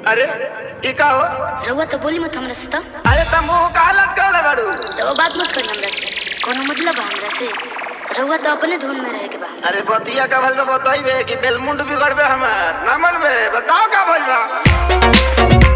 अरे ई का हो रउआ तो बोली मत हमरा से तो अरे तुम मुंह का हालत कर ले बारू रउआ बात मत करी हमरा से कोनो मतलब बा हमरा से रउआ तो अपने धुन में रहे के बा अरे बतिया का भल में बताइबे कि बेलमुंड बिगड़बे हमार ना मनबे बताओ का भइल बा